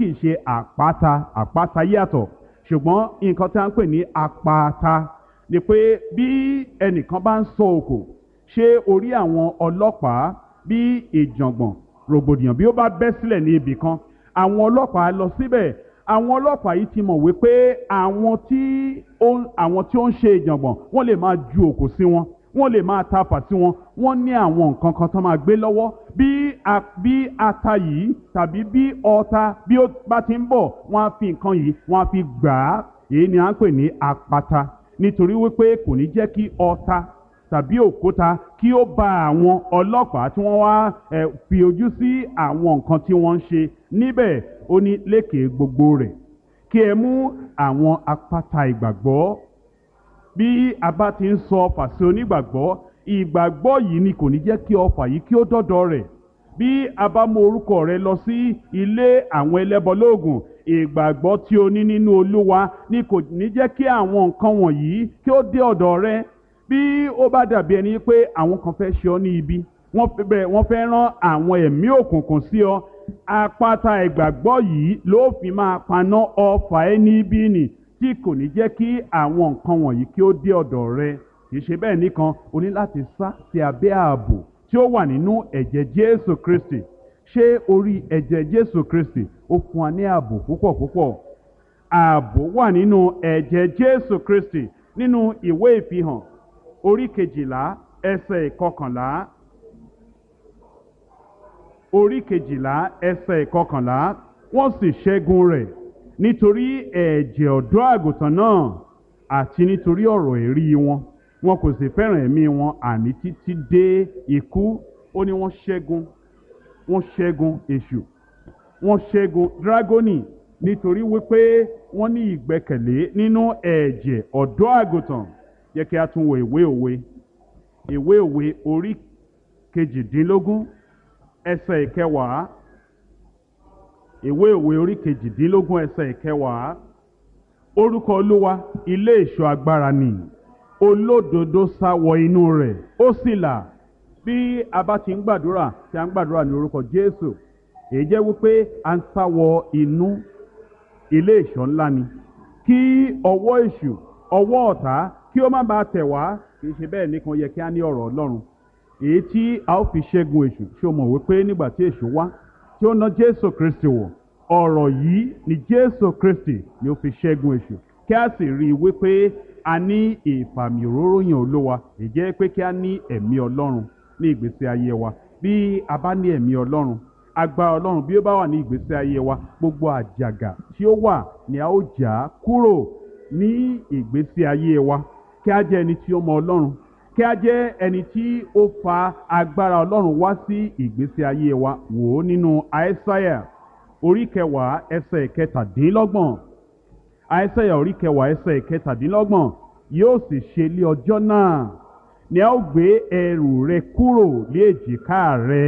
kì í ṣe àpáta àpáta yàtọ̀ ṣùgbọ́n nǹkan tí a ń pè ní àpáta ni pé bí ẹnìkan bá ń sọ òkò ṣé orí àwọn ọlọ́pàá bí ìjàngbọ̀n rògbòdìyàn bí ó bá bẹ́ sílẹ̀ ní ibì kan àwọn ọlọ́pàá lọ síbẹ̀ àwọn ọlọ́pàá yìí ti mọ̀ wípé àwọn tí ó ń àwọn tí ó ń ṣe ìjàngbọ̀n wọ́n lè máa ju òkò sí wọn wọ́n lè máa ta fà sí wọn wọ́n ní àwọn nǹkan kan tó máa gbé lọ́wọ́ bí a bí ata yìí tàbí bí ọta bí ó bá ti ń bọ̀ wọ́n á fi nǹkan yìí wọ́n á fi gbà á èyí ni à ń pè ní apata nítorí wípé kò ní jẹ́ kí ọta tàbí òkúta kí ó ba àwọn ọlọ́pàá tí wọ́n wá ẹ̀ fi ojú sí àwọn nǹkan tí wọ́n ń ṣe níbẹ̀ ó ní lékè gbogbo rẹ̀ kí ẹ mú àwọn apáta ìgbàgbọ́ bí a bá ti ń sọ ọfà sí onígbàgbọ́ ìgbàgbọ́ yìí ni kò ní jẹ́ kí ọfà yìí kí ó dọ́dọ̀ rẹ̀ bí a bá mú orúkọ rẹ lọ sí ilé àwọn ẹlẹ́bọlóògùn ìgbàgbọ́ tí o ní nínú olúwa ni kò ní jẹ́ kí àwọn nǹkan wọ̀nyí kí ó dé ọ̀dọ̀ rẹ bí ó bá dàbí ẹni pé àwọn kan fẹ́ ṣe ọ́ ní ibi wọ́n fẹ́ bẹ́ẹ̀ wọ́n fẹ́ rán àwọn ẹ̀mí òkùnkùn sí ọ apáta ìgbàgbọ́ yìí ló fi máa paná ọfà ẹni ibi nì tí kò ní jẹ́ kí àwọn nǹkan wọ̀nyí kí ó dé ọ̀dọ̀ rẹ kì í ṣe bẹ́ẹ̀ nìkan o ní láti sá sí abẹ́ ààbò tí ó wà nínú ẹ̀jẹ̀ Jésù Kristi ṣé orí ẹ̀jẹ̀ Jésù Kristi ó fún wa ní ààbò púpọ̀ púpọ̀ ààbò wà nínú ẹ̀jẹ̀ Jésù Kristi nínú ìwé ìfihàn orí kejìlá ẹsẹ̀ ìkọkànlá orí kejìlá ẹsẹ̀ ìkọkànlá wọ́n sì ṣẹ́gun rẹ̀ nítorí ẹ̀jẹ̀ ọ̀dọ́ àgùntàn náà àti nítorí ọ̀rọ̀ èrí wọn wọn kò sì fẹ́ràn ẹ̀mí wọn àní títí dé ikú ó ní wọ́n ṣẹ́gun wọ́n ṣẹ́gun èṣù wọ́n ṣẹ́gun dragoni nítorí wípé wọ́n ní ìgbẹ́kẹ̀lé nínú ẹ̀jẹ̀ ọ̀dọ́ àgùntàn yẹ kí a tún wo ìwé òwe ìwé òwe orí kejìdínlógún ẹsẹ̀ ìkẹwàá ìwé òwe orí kejìdínlógún ẹsẹ̀ ìkẹwàá orúkọ olúwa ilé ìṣọ́ agbára ni olódodo sá wọ inú rẹ̀ ó sì là bí a bá ti ń gbàdúrà tí a ń gbàdúrà ní orúkọ jésù èyí jẹ́ wípé a ń sá wọ inú ilé ìṣọ́ ńlá ni kí ọwọ́ èṣù ọwọ́ ọ̀tá kí ó má bàa tẹ̀ wá kì í ṣe bẹ́ẹ̀ nìkan yẹ kí a ní ọ̀rọ̀ ọlọ́run èyí tí a ó fi ṣẹ́gun èṣù ṣé o mọ̀ wípé nígbà tí èṣù wá tí ó ná jésù kristi wọ̀ ọ̀rọ̀ yìí ni jésù kristi ni ó fi ṣẹ́gun èṣù kí a sì rí i wípé a ní ìfàmì òróró yàn olówa ìjẹ́ pé kí a ní ẹ̀mí ọlọ́run ní ìgbésí ayé wa bí a bá ní ẹ̀mí ọlọ́run agbára ọlọ́run bí ó bá wà ní ìgbésí ayé wa gbogbo àjàgà tí ó wà ni a ó jà á kúrò ní ìgbésí ayé wa kí a jẹ́ ẹni tí ó mọ ọlọ́run kí a jẹ́ ẹni tí ó fa agbára ọlọ́run wá sí ìgbésí ayé wa wò ó nínú àìsáyà orí kẹwàá ẹsẹ̀ kẹtàdínlọ́gbọ̀n àìsáyà orí kẹwàá ẹsẹ̀ kẹtàdínlọ́gbọ̀n yóò sì ṣe lé ọjọ́ náà ni a ó gbé ẹrù rẹ kúrò lé èjìká rẹ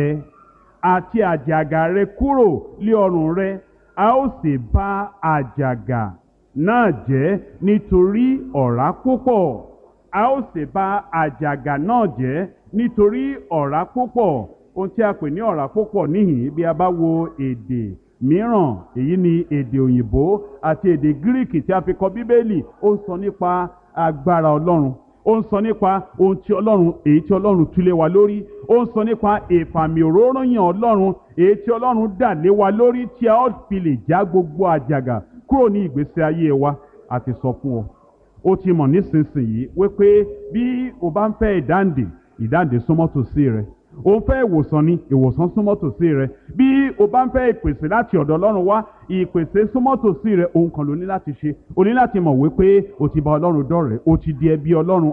àti àjàgà rẹ kúrò lé ọrùn rẹ a ó sì bá àjàgà náà jẹ́ nítorí ọ̀rá púpọ̀ a ó sì bá àjàgà náà jẹ́ nítorí ọ̀rá púpọ̀ ohun tí a pè ní ọ̀rá púpọ̀ níhìn bí a bá wo èdè mìíràn èyí ni èdè òyìnbó àti èdè gíríkì tí a fi kọ bíbélì ó ń sọ nípa agbára ọlọ́run ó ń sọ nípa ohun tí ọlọ́run èyí tí ọlọ́run túlé wa lórí ó ń sọ nípa ìfàmì òróróyàn ọlọ́run èyí tí ọlọ́run dà lé wa lórí tí a ó fi lè já gbogbo àjàgà kúrò ní ìgbésí ayé wa àti sọ fún ọ ó ti mọ̀ nísinsìnyí wípé bí o bá ń fẹ́ ìdáǹdè ìdáǹdè súnmọ́ tòsí rẹ o ń fẹ́ ìwòsàn ni ìwòsàn súnmọ́ tòsí rẹ bí o bá ń fẹ́ ìpèsè láti ọ̀dọ̀ ọlọ́run wá ìpèsè súnmọ́ tòsí rẹ ohun kan ló ní láti ṣe o ní láti mọ̀ wípé o ti bá ọlọ́run dọ̀rẹ́ o ti di ẹbí ọlọ́run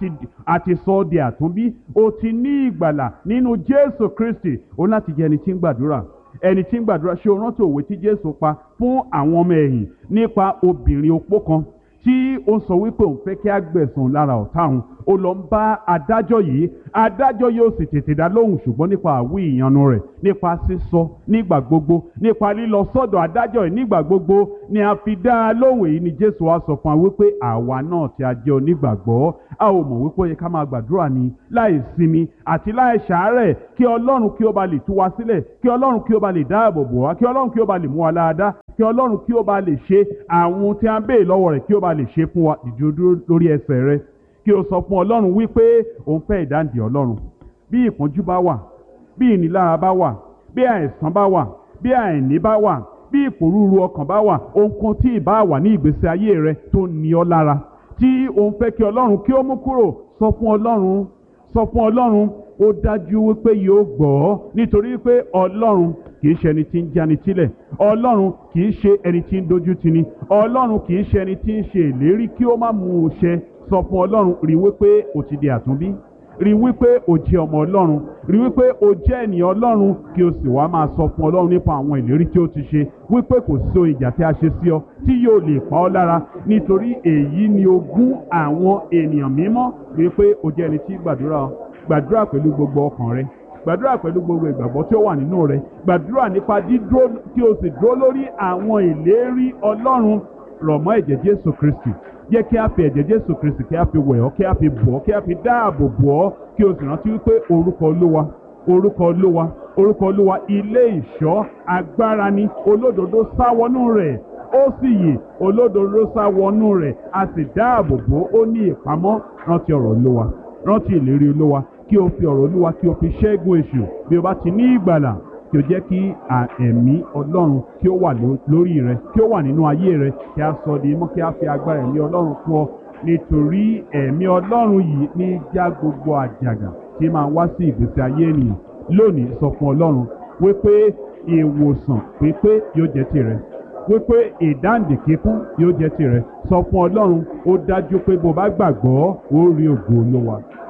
a ti sọ ọ́ di àtúnbí o ti ní ìgbàlà nínú jésù kristi o ní láti jẹ́ ẹni tí ń gbàdúrà ẹni tí ń gbàdúrà ṣé o rántí òwe tí jésù pa fún àwọn ọmọ ẹ̀yìn nípa obìnrin opó kan tí ó sọ wípé òun fẹ́ kí á gbẹ̀sùn lára ọ̀tá òun ó lọ ń bá adájọ́ yìí adájọ́ yóò sì tètè dá lóhùn ṣùgbọ́n nípa àwí ìyanu rẹ̀ nípa sísọ nígbà gbogbo nípa lílọ sọ́dọ̀ adájọ́ yìí nígbà gbogbo ni a fi dá a lóhùn èyí ni jésù wá sọ fún wa wípé àwa náà tí a jẹ́ onígbàgbọ́ a ò mọ̀ wípé ó yẹ ká máa gbàdúrà ni láì sinmi àti láì ṣàárẹ̀ kí ọlọ́run kí ó ba lè tú wa sílẹ̀ kí ọlọ́run kí ó ba lè dáàbò bò wá kí ọlọ́run kí ó ba lè mú wa láadáa kí ọlọ́run kí ó bá lè ṣe àwọn ohun tí a ń béè lọ́wọ́ rẹ̀ kí ó bá lè ṣe fún wa dìde dúró lórí ẹsẹ̀ rẹ kí o sọ fún ọlọ́run wípé òun fẹ́ ìdáǹdè ọlọ́run bí ìpọ́njú bá wà bí ìnilára bá wà bí àìsàn bá wà bí àìní bá wà bí ìpòrúurú ọkàn bá wà ohunkóhun tí ìbá wà ní ìgbésí ayé rẹ tó ní ọ lára tí òun fẹ́ kí ọlọ́run kí ó mú kúrò sọ fún ọlọ́run sọ fún ọlọ́run ó dájú wípé yóò gbọ́ ọ́ nítorí pé ọlọ́run kìí ṣe ẹni tí ń jáni sílẹ̀ ọlọ́run kìí ṣe ẹni tí ń dojú tini ọlọ́run kìí ṣe ẹni tí ń ṣe ìlérí kí ó má mú un ṣẹ sọ fún ọlọ́run rí wípé o ti di àtúnbí rí wípé o jẹ́ ọmọ ọlọ́run rí wípé o jẹ́ ènìyàn ọlọ́run kí o sì wá máa sọ fún ọlọ́run nípa àwọn ìlérí tí ó ti ṣe wípé kò sí ohun ìjà tí a ṣe sí ọ tí yóò lè pa ọ́ lára nítorí èyí ni ogún àwọn ènìyàn mímọ́ wípé o jẹ́ ẹni tí gbàdúrà gbàdúrà pẹ̀lú gbogbo ọkàn rẹ gbàdúrà pẹ̀lú gbogbo ìgbàgbọ́ tí ó wà nínú rẹ gbàdúrà nípa dídúró kí o sì dúró lórí àwọn ìlérí ọlọ́run rọ̀ mọ́ ẹ̀jẹ̀ jésù kristi jẹ́ kí a fi ẹ̀jẹ̀ jésù kristi kí a fi wẹ̀ ọ́ kí a fi bọ̀ ọ́ kí a fi dáàbò bò ọ́ kí o sì rántí wípé orúkọ olúwa orúkọ olúwa orúkọ olúwa ilé ìṣọ́ agbára ni olódodo sá wọnú rẹ̀ ó sì yè olódodo sá wọnú rẹ̀ a sì dáàbò bò ó ní ìpamọ́ rántí ọ̀rọ̀ olúwa rántí ìlérí olúwa kí o fi ọ̀rọ̀ olúwa kí o fi ṣẹ́gun èṣù bí o bá ti ní ìgbàlà kí o jẹ́ kí ẹ̀mí ọlọ́run kí ó wà lórí rẹ kí ó wà nínú ayé rẹ kí a sọ di mọ́ kí a fi agbára ẹ̀mí ọlọ́run fún ọ nítorí ẹ̀mí ọlọ́run yìí ní já gbogbo àjàgà tí máa wá sí ìgbésí ayé ènìyàn lónìí sọ fún ọlọ́run wípé ìwòsàn pípé yóò jẹ́ tirẹ̀ wípé ìdáǹdè kíkún yóò jẹ́ tirẹ̀ sọ fún ọlọ́run ó dájú pé bó bá gbàgbọ́ ó rí ògo olówa.